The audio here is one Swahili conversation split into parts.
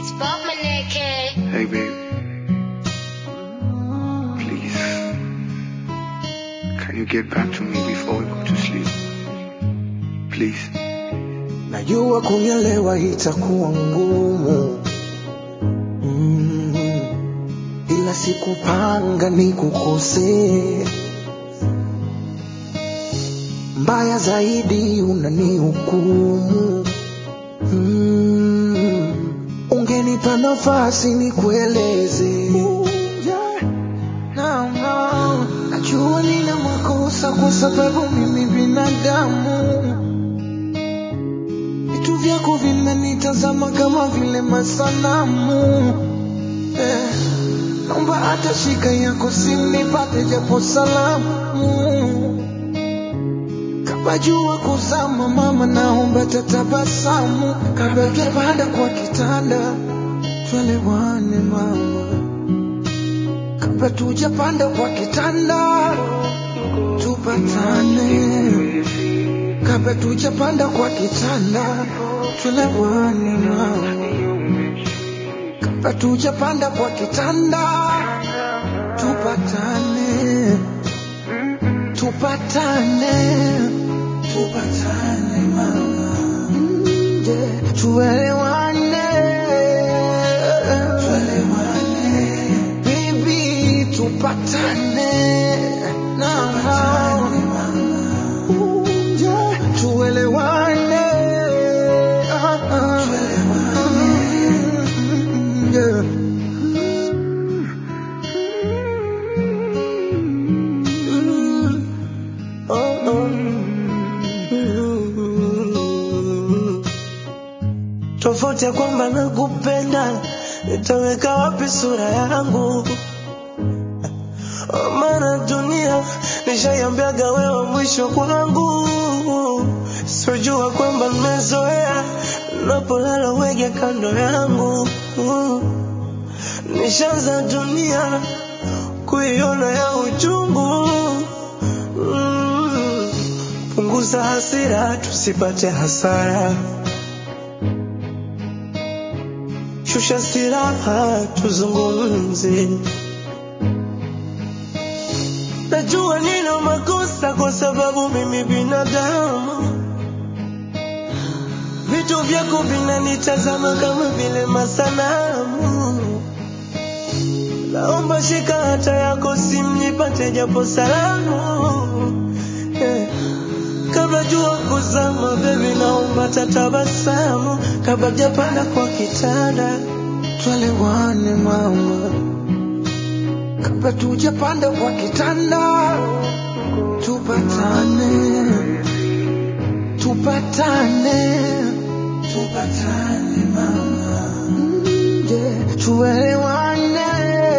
It's Bob Maneke. Hey, baby. Please. Can you get back to me before we go to sleep? Please. Najua kunielewa itakuwa ngumu mm, ila sikupanga nikukosee. Mbaya zaidi unanihukumu mm, ungenipa nafasi nikueleze. Yeah. No, no. Najua nina makosa kwa sababu mimi binadamu vitu vyako vinanitazama kama vile masanamu eh, naomba hata shika yako simnipate japo salamu kabla jua kuzama mama naomba tatabasamu kabla tujapanda kwa kitanda twelewane mama kabla tujapanda kwa kitanda tupatane kabla tujapanda kwa kitanda tulewane mama kabla tujapanda kwa kitanda tupatane tupatane tupatane mama Mm, yeah. tuelewane tuelewane baby tupatane na Ooh, yeah. tuelewane Ah, ah. Mm, yeah. Mm. Oh, oh. Mm. tofauti ya kwamba nakupenda nitaweka wapi sura yangu maana dunia nishaiambiaga wewe mwisho kwangu sijua kwamba nimezoea napolala wege kando yangu nishaanza dunia kuiona ya uchungu Mm. punguza hasira tusipate hasara shusha silaha tuzungumze najua nina makosa kwa sababu mimi binadamu vitu vyako vinanitazama kama vile masanamu naomba shika hata yako simnipate japo salamu eh. kabla jua kuzama bebi naomba tatabasamu kabla japanda kwa kitanda twelewane mama kabla tujapanda kwa kitanda tupatane tupatane tupatane mama Mm, yeah. tuelewane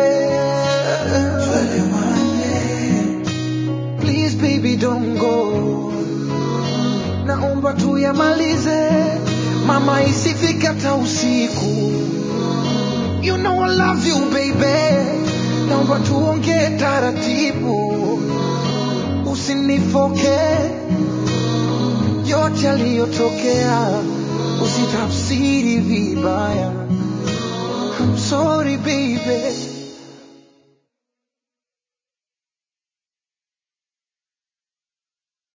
tuelewane please baby don't go naomba tuyamalize mama isifike hata usiku you know I love you baby naomba tuongee taratibu usinifoke yote yaliyotokea usitafsiri vibaya I'm sorry baby